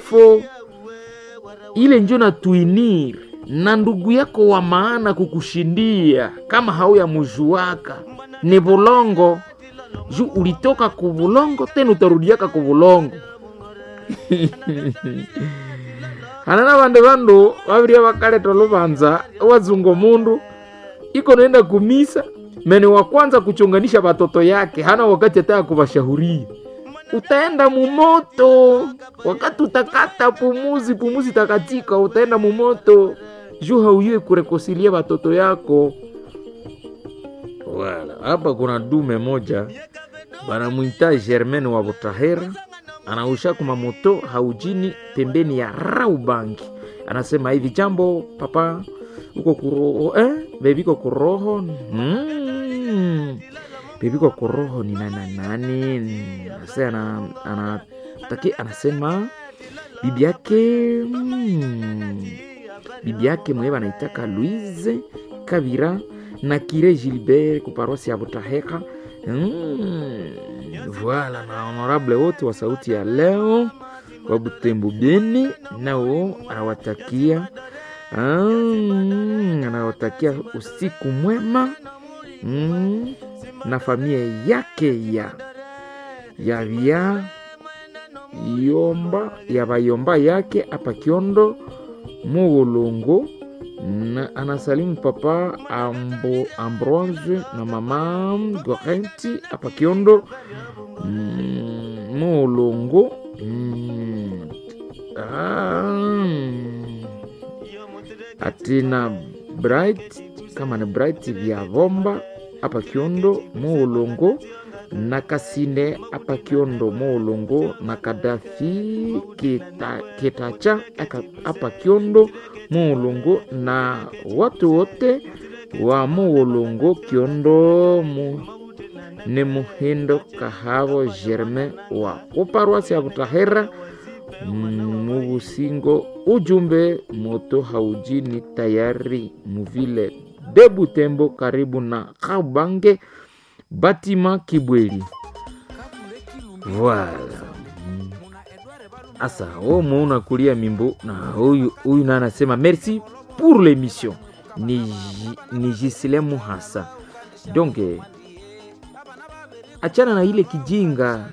ifo ile njo na tuinir na ndugu yako wa maana kukushindia kama hauya mujuaka ni bulongo ju ulitoka ku bulongo tena utarudiaka ku bulongo hanana bande bandu babiria bakaleta lubanza wazungo mundu iko naenda kumisa mene wa kwanza kuchonganisha batoto yake hana wakati ataka kubashauria utaenda mumoto wakati utakata pumuzi pumuzi takatika utaenda mumoto juu hauyue kurekosilia batoto yako wala hapa kuna dume moja banamwita Germain wa Butahera anausha kuma moto haujini pembeni ya Raubangi. Anasema hivi, jambo papa, uko kuroho eh? Bebiko kuroho mm. Bebiko kuroho ni nani nani? Sasa ana, ana, taki, anasema bibi yake mm, bibi yake mwewe anaitaka Louise Kabira na Kire Gilbert kuparosi ya Butahera Mm, voilà na honorable wote wa sauti ya leo wa Butembo Beni, nao anawatakia mm, anawatakia usiku mwema mm, na familia yake ya ya vya yomba ya bayomba yake hapa Kiondo Muulungu na anasalimu papa Ambo, Ambroise na mama Gorenti hapa Kiondo mm, Mulungu mm, ah, atina Bright kama ni Bright vya Vomba hapa Kiondo Mulungu na Kasine hapa Kiondo Mulungu na Kadafi kita, Kitacha hapa Kiondo Mulungu na watu wote wa Mulungu Kiondo mu, ni Muhindo Kahabo Germain wa kuparwasi ya Butahera Mubusingo. Ujumbe moto haujini tayari muvile de Butembo karibu na Kabange batima Kibweli. Voilà. Asa omo unakulia mimbo na huyu huyu na anasema merci pour l'émission ni, ni Gislemu hasa donc achana na ile kijinga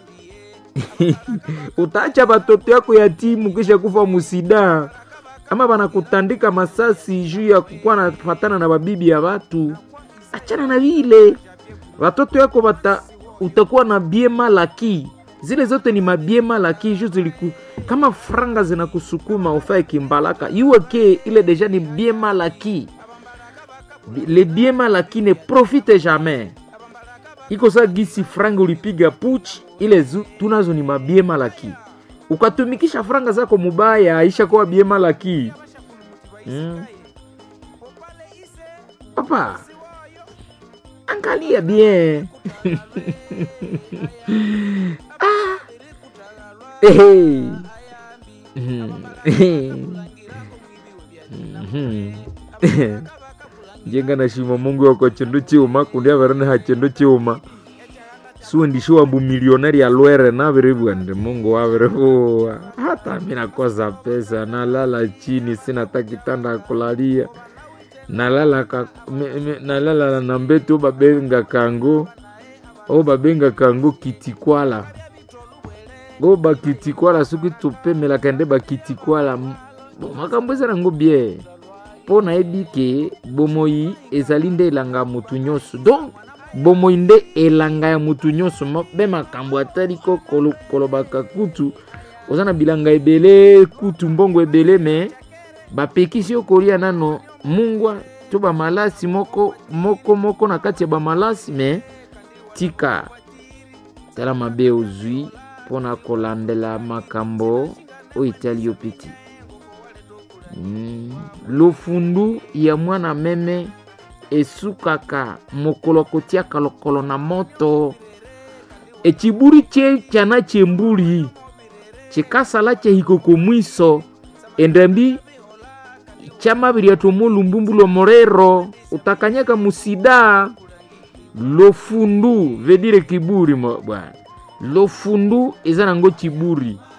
utaacha batoto yako yatimu kisha kufa musida ama banakutandika masasi juu ya kukuwa nafatana na babibi ya watu. Achana na vile watoto yako bata, utakuwa na biema laki zile zote ni mabiema laki juu ziliku kama franga zinakusukuma ufae kimbalaka iweke ile deja ni biema laki le biema laki ne profite jamais iko sa gisi franga ulipiga puchi ile zu, tunazo ni mabiema laki ukatumikisha franga zako mubaya aisha kuwa biema laki hmm. papa angalia bien ah. hey. njenga nashima mungu wako chindu chiuma kundi averene ha chindu chiuma suendishiwa mbu milionari alwere navirivwa ndi mungu wavirivuwa hata mi nakosa pesa nalala chini sina ta kitanda ya kulalia nalala ka, me, me, nalala na mbeti obabenga kango obabenga kango kitikwala o bakitikwala soki topemelaka nde bakitikwala makambo eza nango bien mpo nayebi ke bomoi ezali nde elanga ya motu nyonso donc bomoi nde elanga ya motu nyonso mpe makambo atali ko kolobaka kutu oza na bilanga ebele kutu mbongo ebele me bapekisi yo kolia nano mungwa to bamalasi moko moko moko na kati ya bamalasi me tika tala mabe ozwi mpona kolandela makambo oyo etali yo peti mm. lofundu ya mwana meme esukaka mokolo kotiaka lokolo na moto eciburi tye tyana tyembuli cikasala cyehikoko mwiso endambi cyamabiri tomo lumbumbu lomorero utakanyaka musida lofundu vedire kiburi bwana lofundu eza nango ciburi